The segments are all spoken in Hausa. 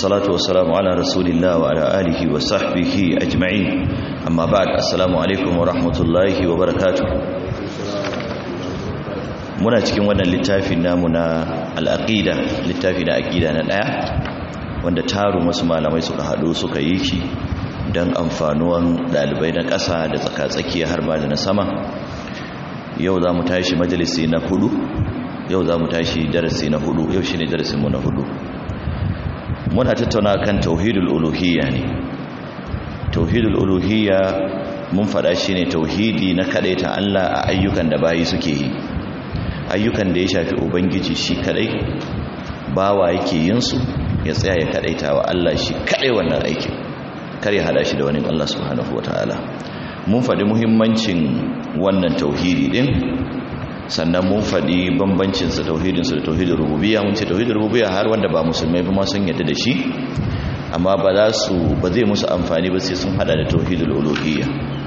والصلاة والسلام على رسول الله وعلى آله وصحبه أجمعين أما بعد السلام عليكم ورحمة الله وبركاته muna cikin wannan littafin namu na al'aqida littafi na aqida na daya wanda taru masu malamai suka hadu suka yi shi don amfanuwan dalibai na ƙasa da tsakatsakiya har ba da na sama yau za mu tashi majalisi na hudu yau za mu tashi darasi na hudu yau shi ne darasinmu na hudu muna tattauna kan tauhidul uluhiyya ne tauhidul uluhiyya mun faɗa shi ne tauhidi na kaɗaita Allah a ayyukan da bayi suke yi ayyukan da ya shafi ubangiji shi kaɗai bawa yake yin su ya tsaya ya kaɗaita wa Allah shi kaɗai wannan aikin kar ya hada shi da wani Allah subhanahu wataala mun faɗi muhimmancin wannan tauhidi din sannan mun faɗi bambancinsa tauhidinsa da tauhidin rububiyya mun ce tauhidin rububiyya har wanda ba musulmai ba ma sun yadda da shi amma ba za su ba zai musu amfani ba sai sun hada da tauhidul uluhiyya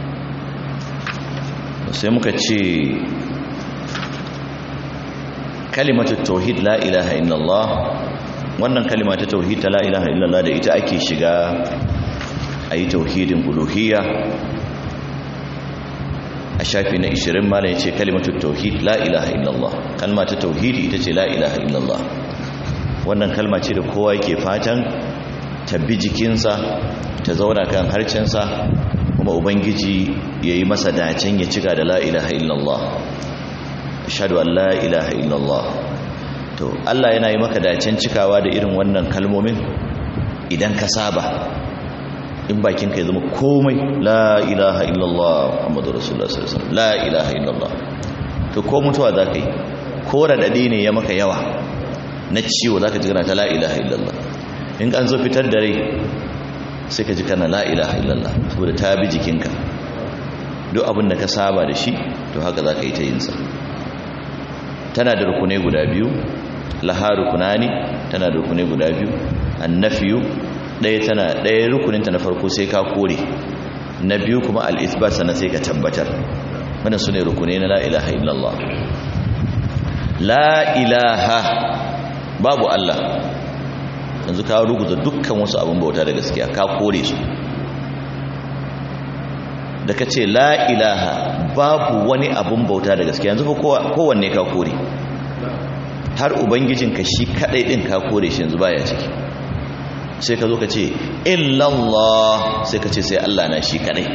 sai muka ce kalimatu tauhid la ilaha illallah wannan kalima ta tauhid ta la ilaha illallah da ita ake shiga ayi tauhidin uluhiyya a shafi na 20 malam ya ce kalimatu tauhid la ilaha illallah kalma ta tauhidi ita ce la ilaha illallah wannan kalma ce da kowa yake fatan ta bi jikinsa ta zauna kan harcensa kuma ubangiji ya yi masa dacen ya cika da la ilaha illallah ashhadu an la ilaha illallah to Allah yana yi maka dacen cikawa da irin wannan kalmomin idan ka saba in bakin ka ya zama komai la ilaha illallah muhammadu rasulullah sallallahu alaihi wasallam la ilaha illallah to ko mutuwa zaka yi ko radadi ne ya maka yawa na ciwo zaka ji kana ta la ilaha illallah in an zo fitar da rai sai ka ji kana la ilaha illallah saboda ta bi jikinka duk abin da ka saba da shi to haka zaka yi ta yin sa tana da rukunai guda biyu laha rukunani tana da rukunai guda biyu annafiyu ɗaya tana ɗaya rukuninta na farko sai ka kore na biyu kuma al'isbat sana sai ka tabbatar wannan su ne rukuni na la'ilaha illallah la'ilaha babu Allah yanzu ka ruguza dukkan wasu abin bauta da gaskiya ka kore su da ka ce la'ilaha babu wani abin bauta da gaskiya yanzu kowanne ka kore har ubangijinka shi kaɗai ɗin ka kore shi yanzu baya ciki sai ka zo ka ce illallah sai ka ce sai Allah na shi kadai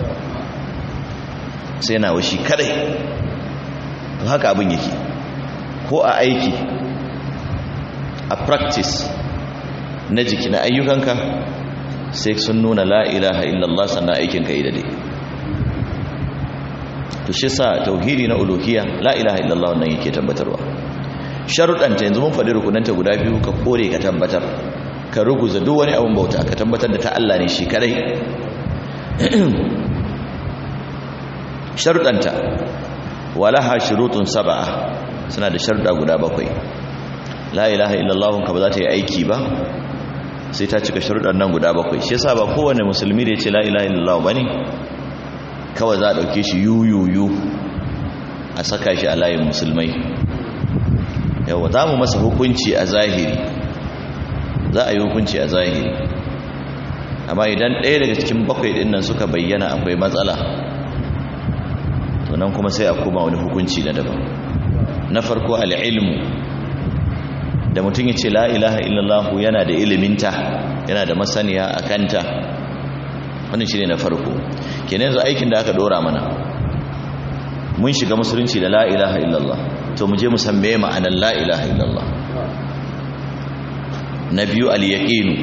sai na shi kadai to haka abin yake ko a aiki a practice na jiki na ayyukanka sai sun nuna la ilaha illallah sannan aikinka yi dade to shi sa tauhidi na uluhiyya la ilaha illallah wannan yake tabbatarwa sharuɗanta yanzu mun faɗi rukunanta guda biyu ka kore ka tabbatar ka ruguza duk wani abin bauta ka tabbatar da ta Allah ne shi kadai sharuɗanta walaha shurutun sab'a suna da sharuɗa guda bakwai la ilaha illallah ka ba za ta yi aiki ba sai ta cika sharuɗan nan guda bakwai shi yasa ba kowane musulmi da ya ce la ilaha illallah bane kawai za a dauke shi yuyuyu a saka shi a layin musulmai yawa za mu masa hukunci a zahiri za a yi hukunci a zahiri amma idan ɗaya daga cikin bakwai ɗin nan suka bayyana akwai matsala to nan kuma sai a koma wani hukunci na daban na farko al'ilmu da mutum ya ce la ilaha illallah yana da iliminta yana da masaniya a kanta wannan shi ne na farko kenan yanzu aikin da aka ɗora mana mun shiga musulunci da la ilaha illallah to mu je mu san me ma'anar la ilaha illallah na biyu al-yaqinu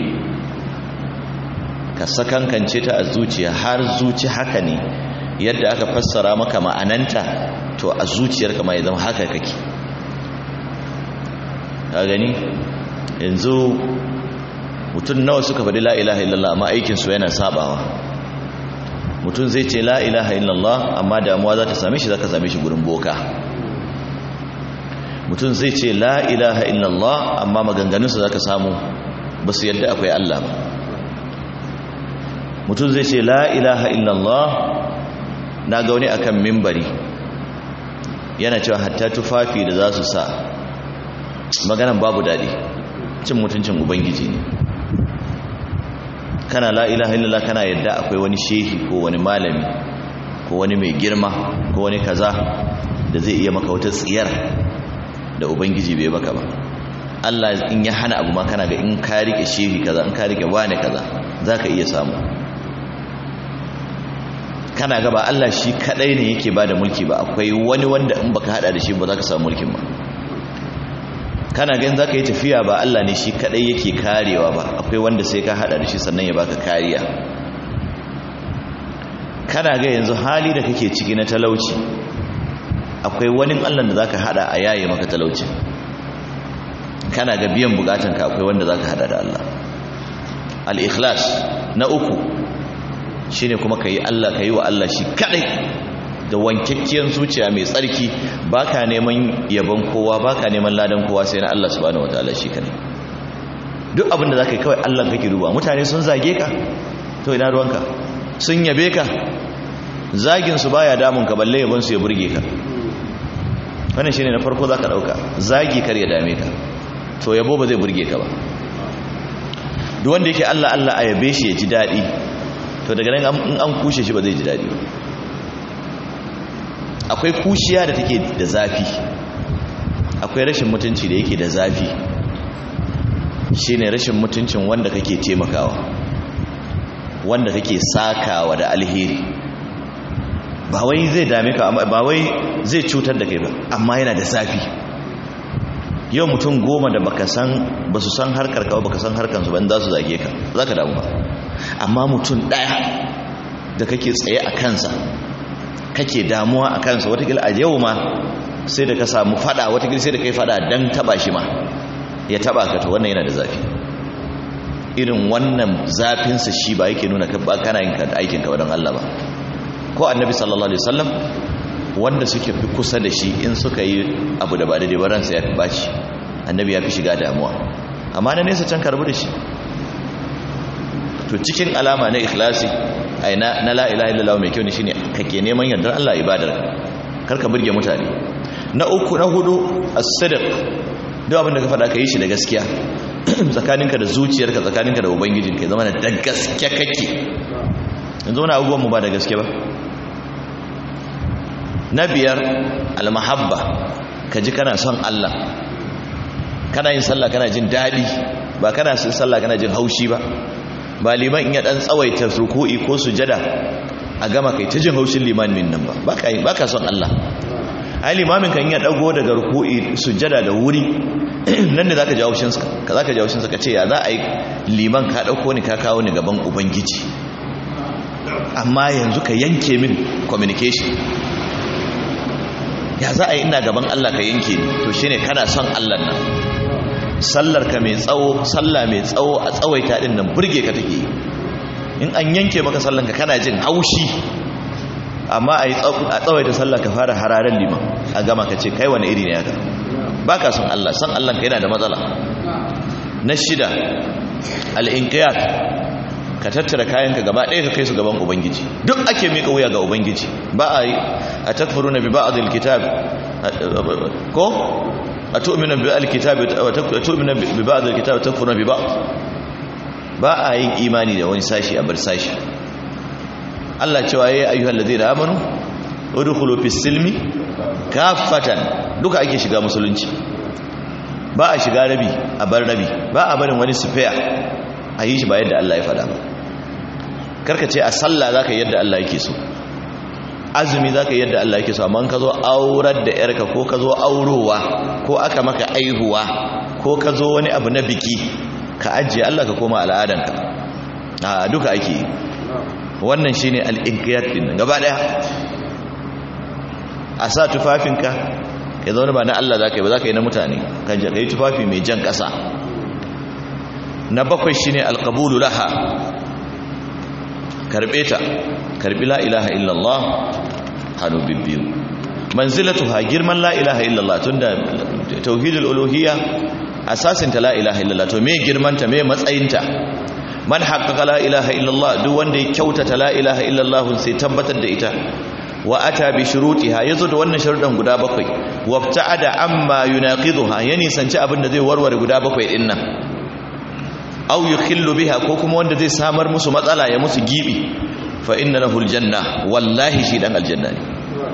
ka sakankance ta a zuciya har zuci haka ne yadda aka fassara maka ma'ananta to a zuciyarka ma ya zama haka kake ka gani yanzu mutum nawa suka faɗi la ilaha illallah amma aikin su yana sabawa mutum zai ce la ilaha illallah amma damuwa za ta same shi za ka same shi gurin boka mutum zai ce la ilaha illallah amma maganganunsa za ka samu ba su yadda akwai Allah ba mutum zai ce la ilaha illallah na ga wani akan mimbari yana cewa hatta tufafi da za su sa maganan babu daɗi cin mutuncin ubangiji ne kana la ilaha illallah kana yadda akwai wani shehi ko wani malami ko wani mai girma ko wani kaza da zai iya maka wata tsiyar da ubangiji bai baka ba Allah in ya hana abu ma kana ga in ka rike shehi kaza in ka rike wane kaza zaka iya samu kana ga ba Allah shi kadai ne yake bada mulki ba akwai wani wanda in baka hada da shi ba zaka samu mulkin ba kana ga in zaka yi tafiya ba Allah ne shi kadai yake karewa ba akwai wanda sai ka hada da shi sannan ya baka kariya kana ga yanzu hali da kake ciki na talauci akwai wani Allah da zaka hada a yaye maka talauci kana ga biyan bukatanka akwai wanda zaka hada da Allah al-ikhlas na uku shine kuma kai Allah kai wa Allah shi kadai da wankakkiyar zuciya mai tsarki baka neman yabon kowa baka neman ladan kowa sai na Allah subhanahu wataala shi kadai duk abin da zaka yi kawai Allah kake duba mutane sun zage ka to ina ruwanka sun yabe ka zagin su baya damun ka balle yabon su ya burge ka wannan shine na farko zaka dauka zagi kar ya dame ka to yabo ba zai burge ka ba duk wanda yake Allah Allah a yabe shi ya ji dadi to daga nan in an kushe shi ba zai ji dadi ba akwai kushiya da take da zafi akwai rashin mutunci da yake da zafi shine rashin mutuncin wanda kake taimakawa wanda kake sakawa da alheri ba wai zai dame ka ba wai zai cutar da kai ba amma yana da zafi yau mutum goma da baka san ba su san harkar ka baka san harkar su ban za su zage ka za ka damu ba amma mutum ɗaya da kake tsaye a kansa kake damuwa a kansa watakila a yau ma sai da ka samu fada watakila sai da kai fada don taba shi ma ya taba ka to wannan yana da zafi irin wannan zafinsa shi ba yake nuna ba kana yin aikinka wadon Allah ba ko annabi sallallahu alaihi wasallam wanda suke fi kusa da shi in suka yi abu da ba daidai ba ransa ya fi baci annabi ya fi shiga damuwa amma na nesa can karbu da shi to cikin alama na ikhlasi ai na na la ilaha illallah mai kyau ne shine kake neman yardar Allah ibadar karka burge mutane na uku na hudu as-sidq duk abin da ka faɗa ka yi shi da gaskiya tsakaninka da zuciyarka tsakaninka da ubangijinka zama da gaske kake yanzu wani abubuwan mu ba da gaske ba na biyar almahabba ka ji kana son Allah kana yin sallah kana jin daɗi ba kana sin sallah kana jin haushi ba ba liman in ya ɗan tsawaita ruku'i ko sujada a gama kai ta jin haushin limamin nan ba ba ka son Allah ai limamin kan ya dago daga ruku'i sujada da wuri nan da zaka ji haushin sa ka zaka ji haushin sa ka ce ya za a yi liman ka dauko ni ka kawo ni gaban ubangiji amma yanzu ka yanke min communication ya za a yi ina gaban Allah ka yanke ni to shine kana son Allah nan sallar ka mai tsawo sallah mai tsawo a tsawaita din nan burge ka take in an yanke maka sallan ka kana jin haushi amma a tsawaita sallah ka fara hararen liman a gama ka ce kai wani iri ne haka ba ka son Allah son Allah ka yana da matsala na shida al'inqiyat ka tattara kayanka gaba ɗaya ka kai su gaban ubangiji duk ake mika wuya ga ubangiji ba a yi a takfuruna bi ba'dil kitab ko a tu'minu bi al-kitab wa tu'minu bi ba'dil kitab wa takfuruna bi ba'd ba a yin imani da wani sashi a bar sashi Allah cewa yayi ayyuhal ladina amanu udkhulu fis silmi kaffatan duka ake shiga musulunci ba a shiga rabi a bar rabi ba a barin wani spare a yi shi ba yadda Allah ya faɗa ba karka ce a sallah zaka yadda Allah yake so azumi zaka yadda Allah yake so amma ka zo aurar da yarka ko ka zo aurowa ko aka maka aihuwa ko ka zo wani abu na biki ka ajiye Allah ka koma al'adanka a duka ake yi wannan shine al-inqiyat din gaba daya a sa tufafinka ya zauna ba na Allah zaka yi ba zaka yi na mutane kan je kai tufafi mai jan kasa na bakwai shine al-qabulu laha karbe ta karbi la ilaha illallah hanu bibbiyu manzilatuha girman la ilaha illallah tunda tauhidul uluhiyya asasin ta la ilaha illallah to me girmanta me matsayinta man haqqaqa la ilaha illallah duk wanda ya kyautata la ilaha illallah sai tabbatar da ita wa ata bi shurutiha yazo da wannan sharudan guda bakwai wabta'ada amma yunaqiduha yani sanci abin da zai warware guda bakwai din nan aw yukhillu biha ko kuma wanda zai samar musu matsala ya musu gibi fa inna lahu aljanna wallahi shi dan aljanna ne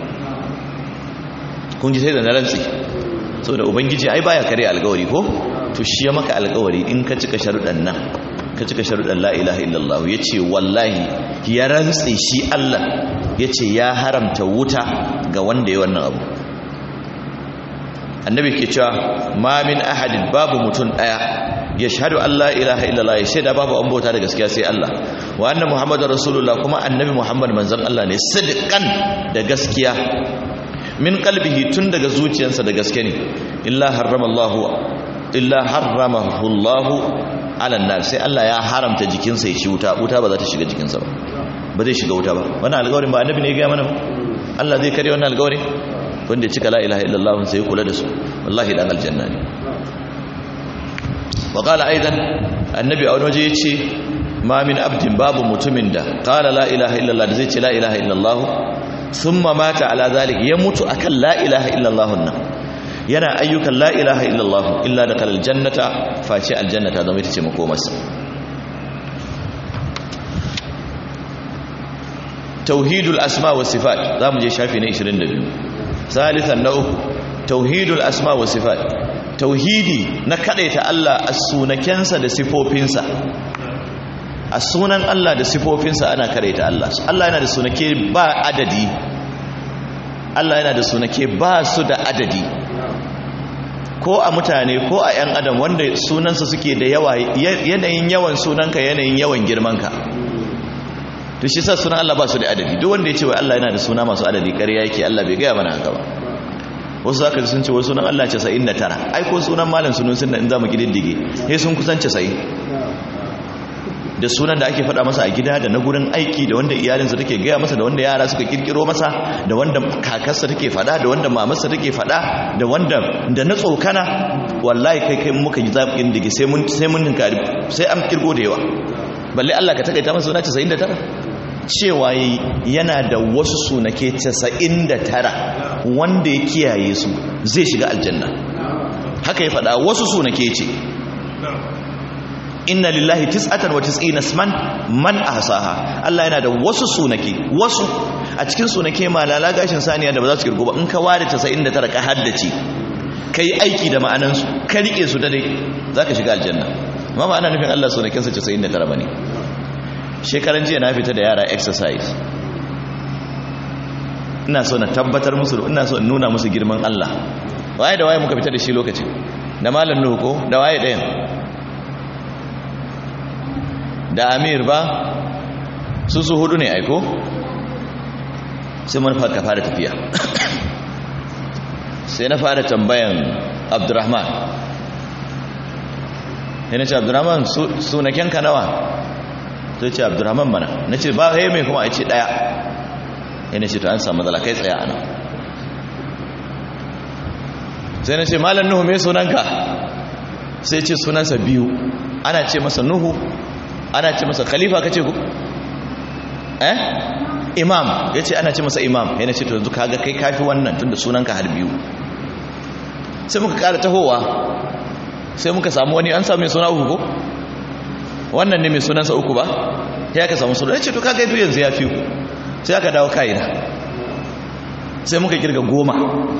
kun ji sai da na rantsi saboda ubangiji ai baya kare alƙawari ko to shi ya maka alƙawari in ka cika sharuɗan nan ka cika sharuɗan la ilaha illallah yace wallahi ya rantsi shi Allah yace ya haramta wuta ga wanda ya wannan abu annabi ke cewa ma min ahadin babu mutum daya ya shahadu Allah ilaha illallah ya shaida babu an bauta da gaskiya sai Allah wa anna muhammadar rasulullah kuma annabi muhammad manzon Allah ne sidqan da gaskiya min qalbihi tun daga zuciyarsa da gaske ne illa harrama Allah illa harramahu Allah ala nar sai Allah ya haramta jikinsa ya shi wuta wuta ba za ta shiga jikinsa ba ba zai shiga wuta ba wannan alƙawarin ba annabi ne ya ga mana ba Allah zai kare wannan alƙawarin wanda ya cika la ilaha illallah sai kula da su wallahi dan aljanna ne wa qala aidan annabi a wani waje yace ma min abdin babu mutumin da qala la ilaha illallah da zai ce la ilaha illallah thumma mata ala zalik ya mutu akan la ilaha illallah nan yana ayyukan la ilaha illallah illa da kalal jannata face aljannata zama ita ce makomarsa tauhidul asma wa sifat zamu je shafi na 22 salisan na uku tauhidul asma wa sifat tauhidi na kadaita Allah a sunakensa da sifofinsa a sunan Allah da sifofinsa ana kadaita Allah Allah yana da sunake ba adadi Allah yana da sunake ba su da adadi ko a mutane ko a 'yan adam wanda sunansa suke da yawa yanayin yawan sunanka yanayin yawan girmanka to shi sa sunan Allah ba su da adadi duk wanda ya ce wa Allah yana da suna masu adadi ƙarya yake Allah bai gaya mana haka ba wasu zaka ji sun ce wa sunan Allah 99 ai ko sunan malam sunun sunna in zamu kididdige sai sun kusan 90 da sunan da ake faɗa masa a gida da na gurin aiki da wanda iyalinsa take gaya masa da wanda yara suka kirkiro masa da wanda kakarsa take faɗa da wanda mamarsa take faɗa da wanda da na tsokana wallahi kai kai muka yi zaɓin dige sai mun sai mun sai an kirgo da yawa balle Allah ka takaita masa suna 99 cewa yana da wasu sunake 99 wanda ya kiyaye su zai shiga aljanna haka ya faɗa wasu sunake ce inna lillahi tis'atan wa tis'ina isman man ahsaha Allah yana da wasu sunake wasu a cikin sunake malala gashin saniya da ba za su kirgo ba in ka ware 99 ka haddace kai aiki da ma'anan su ka rike su da dai zaka shiga aljanna amma ba ana nufin Allah sunaken sa 99 bane shekaran jiya na fita da yara exercise ina so na tabbatar musu ina so in nuna musu girman Allah waye da waye muka fita da shi lokacin da malam nuhu ko da waye ɗayan da amir ba su su hudu ne aiko sai mun fara fara tafiya sai na fara tambayan abdurrahman yana ce abdurrahman sunaken ka nawa sai ce abdurrahman mana na ce ba ya mai kuma a ce daya yana ce to an samu matsala kai tsaya ana sai na ce malam nuhu mai sunanka sai ce sunansa biyu ana ce masa nuhu ana ce masa khalifa kace ku eh imam yace ana ce masa imam yana ce to yanzu kaga kai kafi wannan tunda sunanka har biyu sai muka kara tahowa sai muka samu wani an samu mai suna uku ko wannan ne mai sunansa uku ba sai aka samu suna yace to kaga duk yanzu ya fi ku sai aka dawo kaina sai muka kirga goma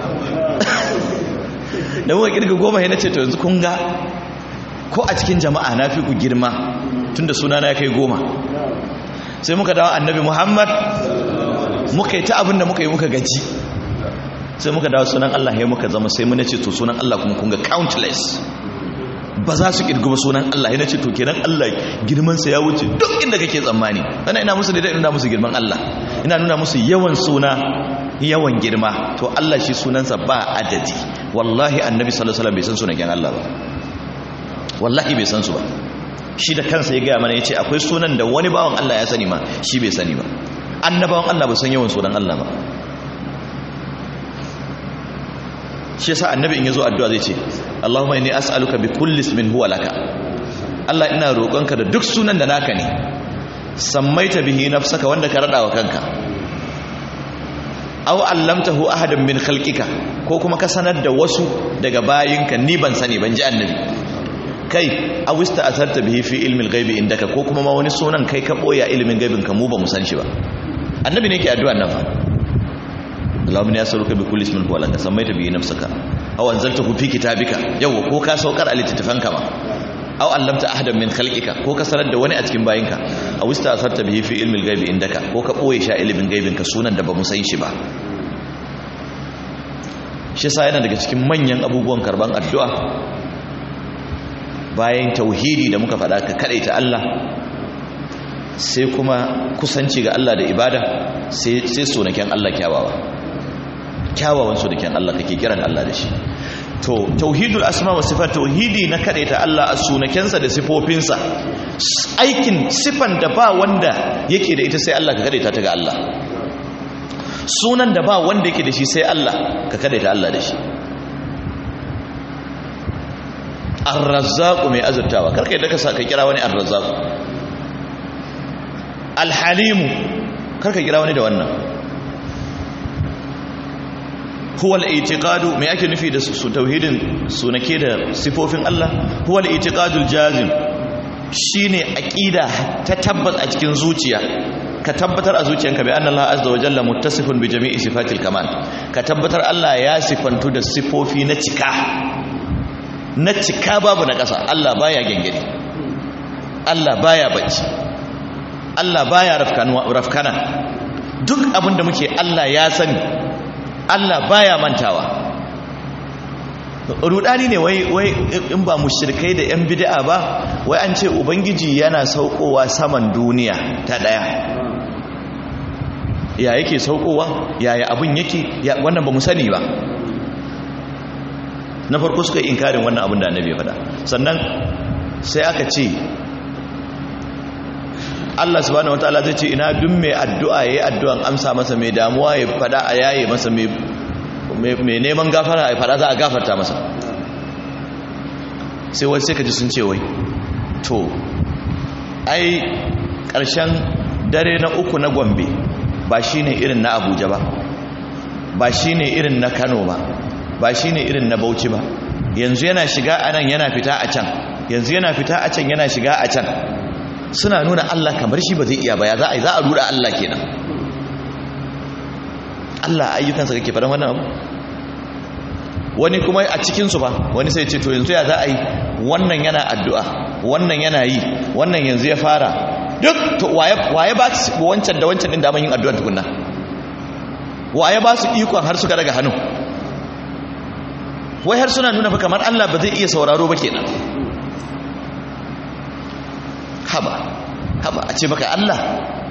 da muka kirga goma yana ce to yanzu kun ga ko a cikin jama'a na fi ku girma tunda sunana ya kai goma sai muka dawo annabi muhammad muka yi ta abin da muka yi muka gaji sai muka dawo sunan allah ya muka zama sai muna ce to sunan allah kuma kunga countless ba za su kirguma sunan allah yana ce to kenan allah girmansa ya wuce duk inda kake tsammani ana ina musu da ina musu girman allah ina nuna musu yawan suna yawan girma to allah shi sunansa ba adadi wallahi annabi sallallahu alaihi wasallam bai san sunan allah ba wallahi bai san su ba shi da kansa ya gaya mana ya ce akwai sunan da wani bawan Allah ya sani ma shi bai sani ba annabawan Allah ba san yawan sunan Allah ba shi yasa annabi in yazo addu'a zai ce Allahumma inni as'aluka bi kulli ismin huwa laka Allah ina roƙonka da duk sunan da naka ne sammaita bihi nafsaka wanda ka rada wa kanka aw allamtahu ahadan min khalqika ko kuma ka sanar da wasu daga bayinka ni ban sani ban ji annabi kai a wista asarta bihi fi ilmin gaibi indaka ko kuma ma wani sunan kai ka boya ilimin gaibin ka mu ba mu san shi ba annabi ne ke addu'a nan fa Allahumma ya saruka bi kulli ismin huwa laka samaita bihi nafsaka aw anzaltahu fi kitabika yawa ko ka saukar a littattafanka ma aw allamta ahadan min khalqika ko ka sanar da wani a cikin bayinka aw wista asarta bihi fi ilmin gaibi indaka ko ka boye sha ilimin gaibin ka sunan da ba mu san shi ba shi sa yana daga cikin manyan abubuwan karban addu'a bayan tauhidi da muka faɗa ka ta Allah sai kuma kusanci ga Allah da ibada sai sunaken Allah kyawawa kyawawan sunaken Allah kake kiran Allah da shi to tauhidul asma wa sifat tauhidi na ta Allah a sunakensa da sifofinsa aikin sifan da ba wanda yake da ita sai Allah ka ta ta ga Allah sunan da ba wanda yake da shi sai Allah ka ta Allah da shi arrazzaku mai azurtawa karka yadda ka sa ka kira wani arrazzaku alhalimu karka kira wani da wannan huwal itiqadu mai ake nufi da su tauhidin sunake da sifofin Allah huwal itiqadul jazim shine aqida ta tabbas a cikin zuciya ka tabbatar a zuciyanka bi anna Allah azza wa jalla muttasifun bi jami'i sifatil kamal ka tabbatar Allah ya sifantu da sifofi na cika na cika babu na ƙasa Allah baya gengere Allah baya bacci Allah baya rafkana duk abin da muke Allah ya sani Allah baya mantawa rudani ne wai wai in ba mushrikai da yan bid'a ba wai an ce ubangiji yana saukowa saman duniya ta daya ya yake saukowa yaya abin yake wannan ba mu sani ba na farko suka yi inkarin wannan abin da annabi ya faɗa sannan sai aka ce Allah subhanahu wataala zai ce ina duk mai addu'a yayi addu'an amsa masa mai damuwa ya faɗa a yaye masa mai mai neman gafara ya faɗa za a gafarta masa sai wani sai ka ji sun ce wai to ai ƙarshen dare na uku na gombe ba shine irin na abuja ba ba shine irin na kano ba ba shi ne irin na bauchi ba yanzu yana shiga a nan yana fita a can yanzu yana fita a can yana shiga a can suna nuna Allah kamar shi ba zai iya baya za a yi za a rura Allah kenan Allah ayyukansa kake faɗan wannan abu wani kuma a cikinsu ba wani sai ce to yanzu ya za a yi wannan yana addu'a wannan yana yi wannan yanzu ya fara duk to waye ba su wancan da wancan din daman yin addu'a tukunna waye ba su ikon har suka daga hannu wai har suna nuna fa kamar Allah ba zai iya sauraro ba kenan haba haba a ce maka Allah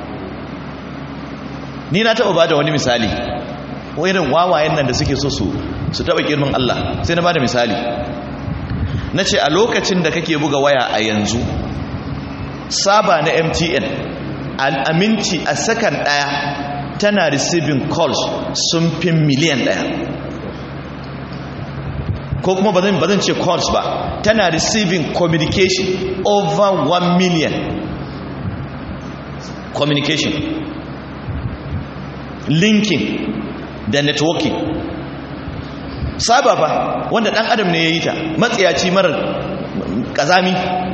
ni na taba bada wani misali irin wawayen nan da suke so su su taba girman Allah sai na bada misali na ce a lokacin da kake buga waya a yanzu saba na MTN a minti a sakan daya tana receiving calls sun fi miliyan daya ko kuma ba zan ce calls ba tana receiving communication over 1 million communication linking da networking saba ba wanda dan adam ne ya yi ta matsiyaci marar kazami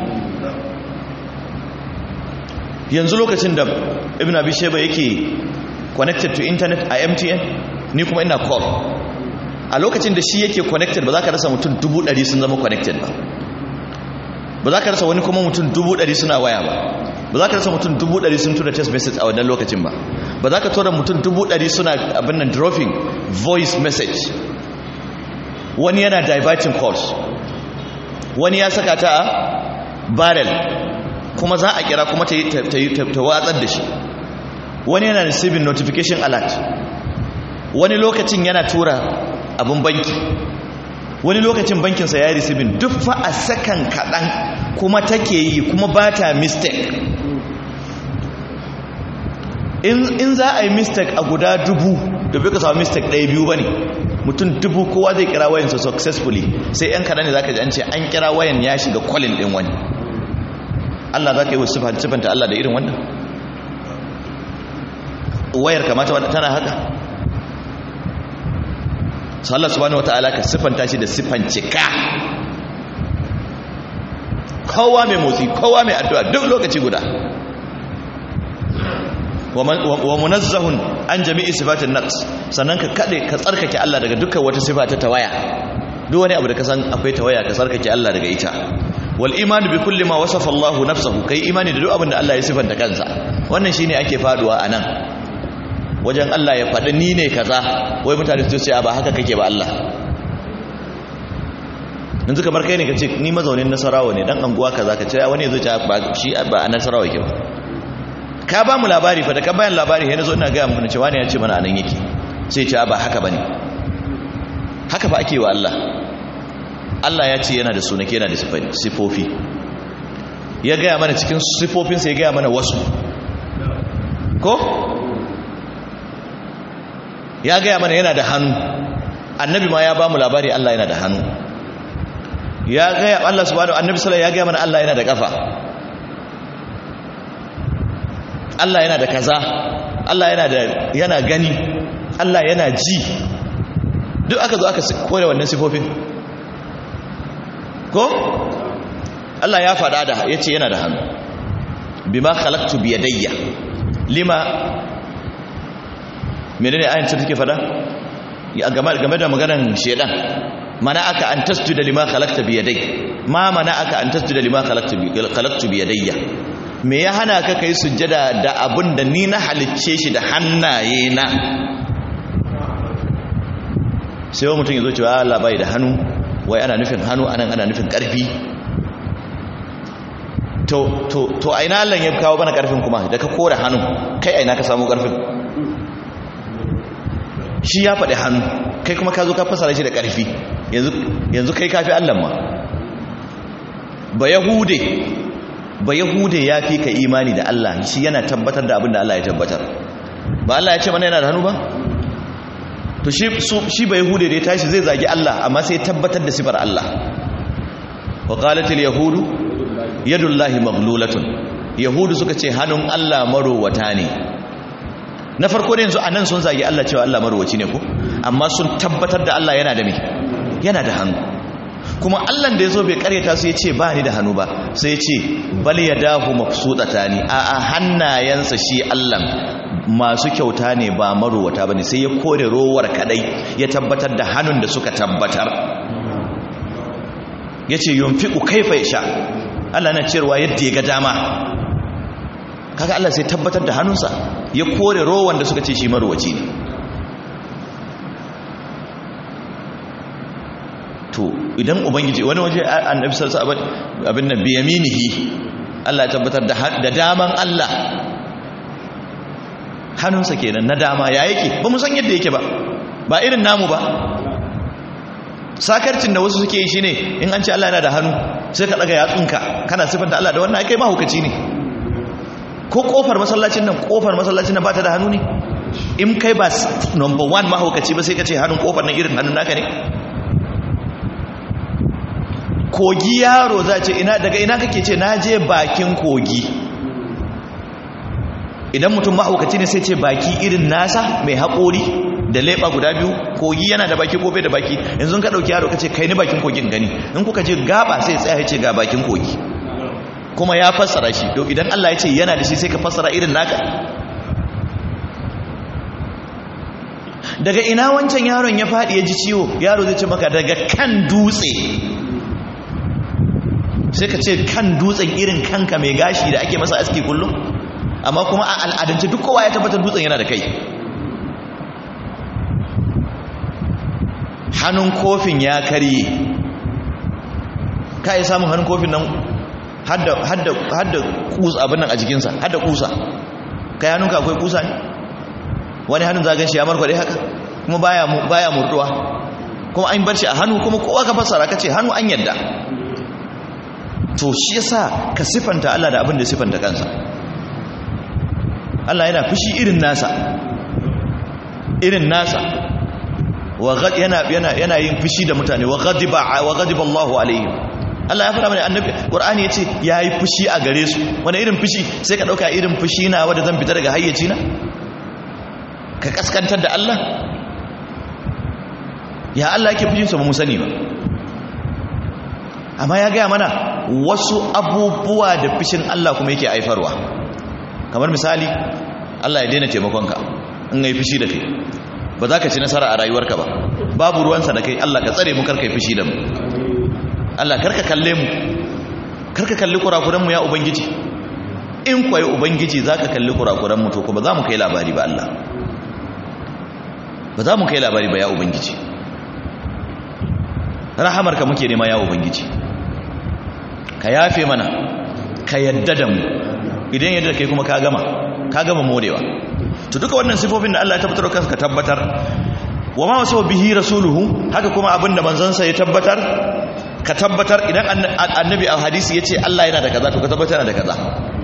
yanzu lokacin da ibn abi sheba yake connected to internet a mtn ni kuma ina call a lokacin da shi yake connected ba za ka rasa mutum dubu ɗari sun zama connected ba ba za ka rasa wani kuma mutum dubu ɗari suna waya ba ba za ka rasa mutum dubu ɗari sun tura text message a wannan lokacin ba ba za ka tura mutum dubu ɗari suna abin nan dropping voice message wani yana diverting calls wani ya saka ta a barrel kuma za a kira kuma ta watsar da shi wani yana receiving notification alert wani lokacin yana tura abin banki wani lokacin bankinsa ya yi receiving duk fa a sakan kaɗan kuma take yi kuma ba ta mistake in za a yi mistake a guda dubu da bai ka samu mistake ɗaya biyu ba ne mutum dubu kowa zai kira wayansa successfully sai yan kaɗan ne za ka ji an ce an kira wayan ya shiga kwalin ɗin wani Allah za ka yi wa siffanta Allah da irin wannan wayar kamata tana haka su Allah subhanahu wata'ala ka siffanta shi da siffan cika kowa mai motsi kowa mai addu'a duk lokaci guda wa munazzahun an jami'i sifatin naqs sannan ka kade ka tsarkake Allah daga dukkan wata sifa ta tawaya duk wani abu da ka san akwai tawaya ka tsarkake Allah daga ita wal imanu bi kulli ma wasafa Allah nafsuhu kai imani da duk abin da Allah ya sifanta kansa wannan shine ake faduwa anan wajen Allah ya faɗi ni ne kaza wai mutane su ce ba haka kake ba Allah yanzu kamar kai ne ka ce ni mazaunin nasarawa ne dan anguwa kaza ka ce wani yazo ce ba shi ba a nasarawa yake ba ka ba mu labari fa da ka bayan labari sai nazo ina ga mu cewa ne ya ce mana anan yake sai ce ba haka bane haka fa ake wa Allah Allah ya ce yana da sunake yana da sifofi ya gaya mana cikin sifofinsa ya gaya mana wasu ko ya gaya mana yana da hannu annabi ma ya ba mu labari Allah yana da hannu ya gaya Allah subhanahu annabi sallallahu ya gaya mana Allah yana da kafa Allah yana da kaza Allah yana da yana gani Allah yana ji duk aka zo aka kore wannan sifofin ko Allah ya faɗa da yace yana da hannu bima khalaqtu bi yadayya lima menene ayin ta take faɗa game da maganar shedan mana aka an tasjuda lima khalaqta bi yaday ma mana aka an tasjuda lima khalaqtu bi khalaqtu bi yadayya me ya hana ka kai sujjada da abin da ni na halicce shi da hannaye na sai wa mutum ya zo cewa Allah bai da hannu wai ana nufin hannu anan ana nufin karfi to to to aina Allah ya kawo bana karfin kuma da ka kore hannu kai aina ka samu karfin shi ya faɗi hannu kai kuma ka zo ka fasara shi da ƙarfi yanzu kai kafi Allah ma ba yahude ba yahude ya fi ka imani da Allah shi yana tabbatar da abin da Allah ya tabbatar ba Allah ya ce mana yana da hannu ba to shi ba yahude da ya tashi zai zagi Allah amma sai tabbatar da sifar Allah wa qalatil yahudu yadullahi maghlulatun yahudu suka ce hannun Allah marowata ne na farko ne yanzu a nan sun zagi Allah cewa Allah marwaci ne ko amma sun tabbatar da Allah yana da me yana da hannu kuma Allah da ya zo bai karyata su ya ce ba ni da hannu ba sai ya ce bal ya dahu mafsudata ni a a hannayensa shi Allah masu kyauta ne ba marowata ba ne sai ya kore rowar kadai ya tabbatar da hannun da suka tabbatar ya ce yunfiku kaifa ya sha Allah na cewa yadda ya ga dama kaga Allah sai tabbatar da hannunsa ya kore rowan da suka ce shi marwaci ne to idan ubangiji wani waje annabi sallallahu alaihi wasallam abin nan biyaminihi Allah ya tabbatar da da daman Allah hannunsa kenan na dama ya yake ba mu san yadda yake ba ba irin namu ba sakarcin da wasu suke yi shine in an ce Allah yana da hannu sai ka daga yatsunka kana sifanta Allah da wannan kai mahaukaci ne ko kofar masallacin nan kofar masallacin nan ba ta da hannu ne in kai ba number one mahaukaci ba sai ka ce hannun kofar nan irin hannun naka ne kogi yaro za ce ina daga ina kake ce na je bakin kogi idan mutum mahaukaci ne sai ce baki irin nasa mai haƙori da leɓa guda biyu kogi yana da baki kofe da baki yanzu ka ɗauki yaro ka ce kai ni bakin kogin gani in kuka je gaba sai tsaya ya ce ga bakin kogi kuma ya fassara shi to idan Allah ya ce yana da shi sai ka fassara irin naka daga ina wancan yaron ya faɗi ya ji ciwo yaro zai ce maka daga kan dutse sai ka ce kan dutsen irin kanka mai gashi da ake masa aski kullum amma kuma a al'adance duk kowa ya tabbatar dutsen yana da kai hannun kofin ya karye ka yi samun hannun kofin nan hadda kusa abin nan a jikinsa hadda kusa ka yi hannunka akwai kusa ne wani hannun zagan shi ya markwade haka kuma baya murduwa kuma an bar shi a hannu kuma kowa ka fassara ka ce hannu an yadda to shi yasa ka sifanta Allah da abin da sifanta kansa Allah yana fushi irin nasa irin nasa wa yana yana yana yin fushi da mutane wa ghadiba wa ghadiba Allahu alaihim Allah ya fara mana annabi Qur'ani yace yayi fushi a gare su wani irin fushi sai ka dauka irin fushi na wanda zan fita daga hayyaci na ka kaskantar da Allah ya Allah yake fushin sa ba mu sani ba amma ya gaya mana wasu abubuwa da fishin Allah kuma yake aifarwa kamar misali Allah ya daina taimakonka in yi fishi da kai ba za ka ci nasara a rayuwarka ba babu ruwansa da kai Allah ka tsare mu karka yi fishi da mu Allah karka kalle mu karka kalli kurakuranmu ya ubangiji in kwaye ubangiji za ka kalli kurakuranmu to kuma za mu kai labari ba Allah ba za mu kai labari ba ya ubangiji rahamarka muke nema ya ubangiji ka yafe mana ka yadda da mu idan yadda kai kuma ka gama ka gama morewa to duka wannan sifofin da Allah ya tabbatar kansa ka tabbatar wa ma wasu bihi rasuluhu haka kuma abinda manzansa ya tabbatar ka tabbatar idan annabi a hadisi yace Allah yana da kaza to ka tabbatar yana da kaza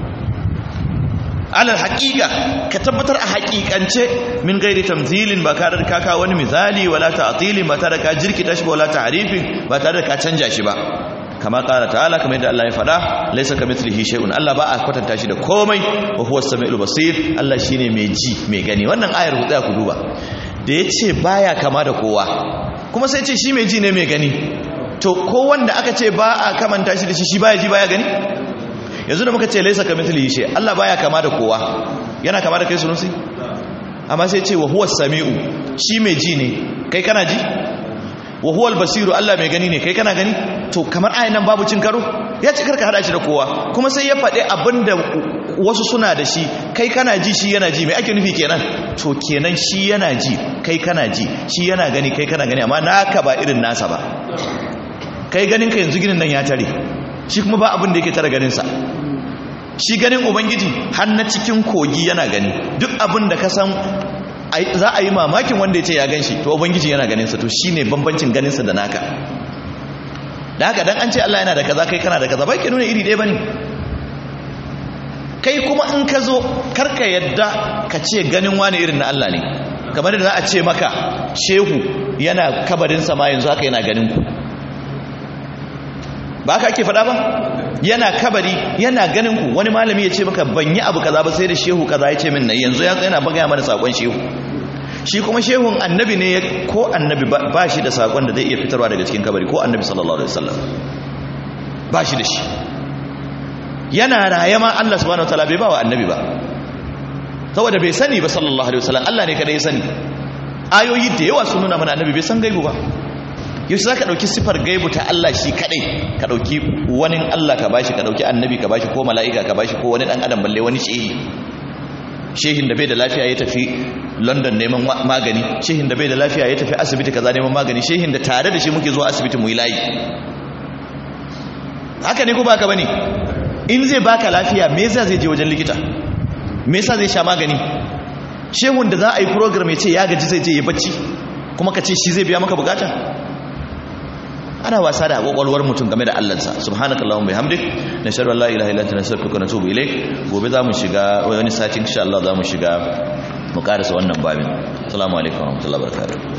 alal haqiqa ka tabbatar a haqiqance min gairi tamthilin ba ka da kaka wani misali wala ta'tilin ba tare ka jirkita shi ba wala ta'rifin ba tare da ka canja shi ba kama kara ta'ala kamar yadda Allah ya faɗa laysa kamithlihi shay'un Allah ba a kwatanta shi da komai wa huwa as-sami'ul basir Allah shine mai ji mai gani wannan ayar ku tsaya ku duba da yace baya kama da kowa kuma sai ce shi mai ji ne mai gani to ko wanda aka ce ba a kamanta shi da shi shi baya ji baya gani yanzu da muka ce laysa kamithlihi shay Allah baya kama da kowa yana kama da kai sunusi amma sai ce wa huwa as-sami'u shi mai ji ne kai kana ji wa huwa al-basiru Allah mai gani ne kai kana gani to kamar ayan nan babu cin karo ya ci karka hada shi da kowa kuma sai ya faɗi abinda wasu suna da shi kai kana ji shi yana ji mai ake nufi kenan to kenan shi yana ji kai kana ji shi yana gani kai kana gani amma naka ba irin nasa ba kai ganin ka yanzu ginin nan ya tare shi kuma ba abin da yake tare ganin sa shi ganin ubangiji har na cikin kogi yana gani duk abin da ka san za a yi mamakin wanda ya ce ya gan shi to ubangiji yana ganin sa to shine bambancin ganin sa da naka da haka dan an ce Allah yana da kaza kai kana da kaza ba ke nuna iri ɗaya bane kai kuma in ka zo karka yadda ka ce ganin wani irin na Allah ne kamar da za a ce maka shehu yana kabarin sama yanzu haka yana ganin ku ba haka ake faɗa ba yana kabari yana ganin ku wani malami ya ce maka ban yi abu kaza ba sai da shehu kaza ya ce min na yanzu ya yana bagaya mana sakon shehu shi kuma shehun annabi ne ko annabi ba shi da sakon da zai iya fitarwa daga cikin kabari ko annabi sallallahu alaihi wasallam ba shi da shi yana raye ma Allah subhanahu wataala bai ba wa annabi ba saboda bai sani ba sallallahu alaihi wasallam Allah ne kada ya sani ayoyi da yawa sun nuna mana annabi bai san gaibu ba yaushe zaka dauki sifar gaibu ta Allah shi kadai ka dauki wani Allah ka bashi ka dauki annabi ka bashi ko mala'ika ka bashi ko wani dan adam balle wani shehi shehin da bai da lafiya ya tafi london neman magani shehin da bai da lafiya ya tafi asibiti kaza neman magani shehin da tare da shi muke zuwa asibiti mu yi layi haka ne ko baka bane in zai baka lafiya me yasa zai je wajen likita me yasa zai sha magani shehun da za a yi program ya ce ya gaji zai je ya bacci kuma ka ce shi zai biya maka bukata ana wasa da kwakwalwar mutum game da allansa subhanakallahumma bihamdik nashhadu an la ilaha illa anta nastaghfiruka wa natubu ilayk gobe zamu shiga wani satin insha Allah zamu shiga mu karasa wannan babin assalamu alaikum wa rahmatullahi wa barakatuh